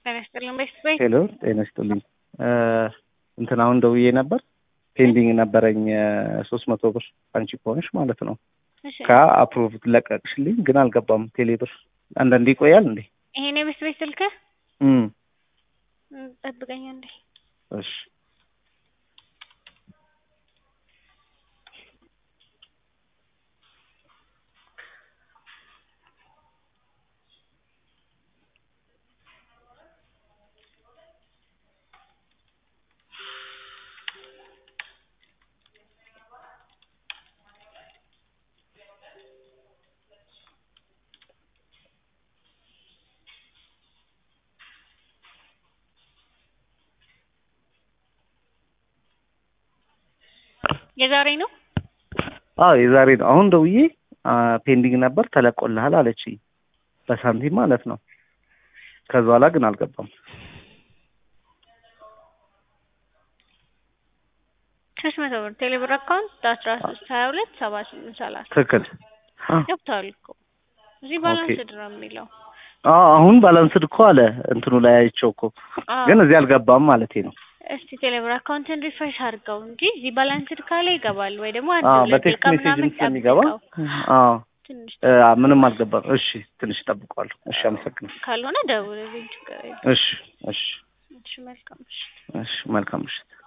ጤና ይስጥልኝ ቤት ቤት ሄሎ ጤና ይስጥልኝ። እንትን አሁን ደውዬ ነበር ፔንዲንግ ነበረኝ ሶስት መቶ ብር አንቺ ከሆንሽ ማለት ነው። እሺ ከአፕሮቭ ለቀቅሽልኝ ግን አልገባም ቴሌ ብር። አንዳንዴ ይቆያል እንዴ? ይሄን የቤት ቤት ስልክህ እም እም፣ ጠብቀኝ እንዴ እሺ የዛሬ ነው። አዎ የዛሬ ነው። አሁን ደውዬ ፔንዲንግ ነበር ተለቆልሃል አለችኝ በሳንቲም ማለት ነው። ከዛ በኋላ ግን አልገባም። ሶስት መቶ ብር ቴሌብር አካውንት አስራ ሶስት ሀያ ሁለት ሰባ ስምንት ሰላሳ ትክክል። አ ገብተዋል እኮ እዚህ ባላንስድ ነው የሚለው። አዎ አሁን ባላንስድ እኮ አለ እንትኑ ላይ አይቼው እኮ አዎ ግን እዚህ አልገባም ማለቴ ነው። እስቲ ቴሌብር አካውንትን ሪፍሬሽ አድርገው እንጂ እዚህ ባላንስድ ካለ ይገባል ወይ ደግሞ አንድ አዎ ሁለት በቴክስት ደቂቃ ሜሴጅም ምናምን ስለሚገባ ጠብቀው አዎ ትንሽ እ፣ ምንም አልገባም። እሺ ትንሽ ጠብቀዋለሁ። እሺ አመሰግናለሁ። ካልሆነ ደውልልኝ ችግር የለም። እሺ እሺ እሺ መልካም እሺ እሺ መልካም ምሽት።